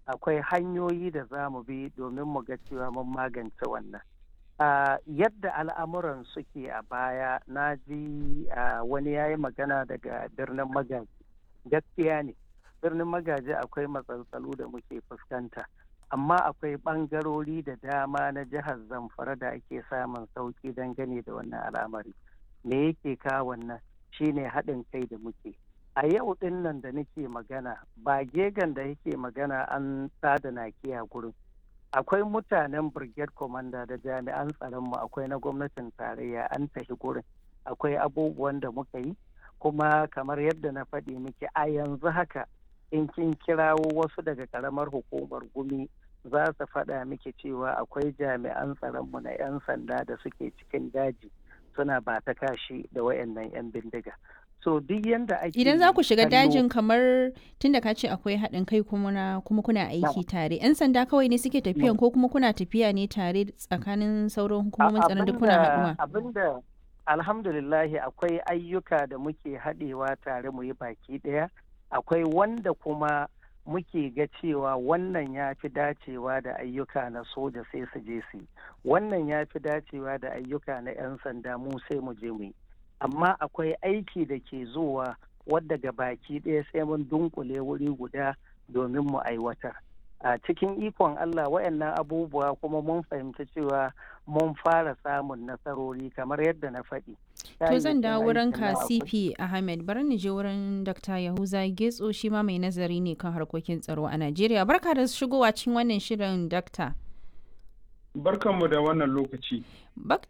akwai hanyoyi da za mu bi domin mu ga cewa mun magance wannan Uh, yadda al'amuran suke a baya na ji uh, wani ya yi magana daga birnin magaji gaskiya ne birnin magaji akwai matsaltsalu da muke fuskanta amma akwai ɓangarori da dama na jihar zamfara da ake samun sauƙi dangane da wannan al'amari me yake kawo wannan shine haɗin kai da muke a yau ɗin nan da nake magana ba gegan da yake magana an tsada nakiya gurin akwai mutanen brigade commander da jami'an tsaronmu akwai na gwamnatin tarayya an tafi gurin akwai abubuwan da muka yi kuma kamar yadda na faɗi miki a yanzu haka in kin kirawo wasu daga karamar hukumar gumi za su faɗa miki cewa akwai jami'an tsaronmu na 'yan sanda da suke cikin daji suna ba ta kashi da wayannan 'yan bindiga so duk yanda ake idan za ku shiga dajin kamar tunda ka ce akwai haɗin kai kuma kuma kuna aiki tare yan sanda kawai ne suke tafiyan ko kuma kuna tafiya ne tare tsakanin sauran hukumomin tsaron duk kuna haɗuwa abinda alhamdulillahi akwai ayyuka da muke haɗewa tare mu yi baki ɗaya akwai wanda kuma muke ga cewa wannan ya fi dacewa da ayyuka na soja sai su je su wannan ya fi dacewa da ayyuka na 'yan sanda mu sai mu je mu yi amma akwai aiki da ke zuwa wadda ga baki ɗaya sai mun dunkule wuri guda domin mu aiwatar a cikin ikon Allah wayannan abubuwa kuma mun fahimci cewa mun fara samun nasarori kamar yadda na faɗi. To zan dawo wurin ka CP Ahmed bari ni je wurin Dr. Yahuza Getso shi ma mai nazari ne kan harkokin tsaro a Najeriya. Barka da shigowa cikin wannan shirin Dr. Barkanmu da wannan lokaci.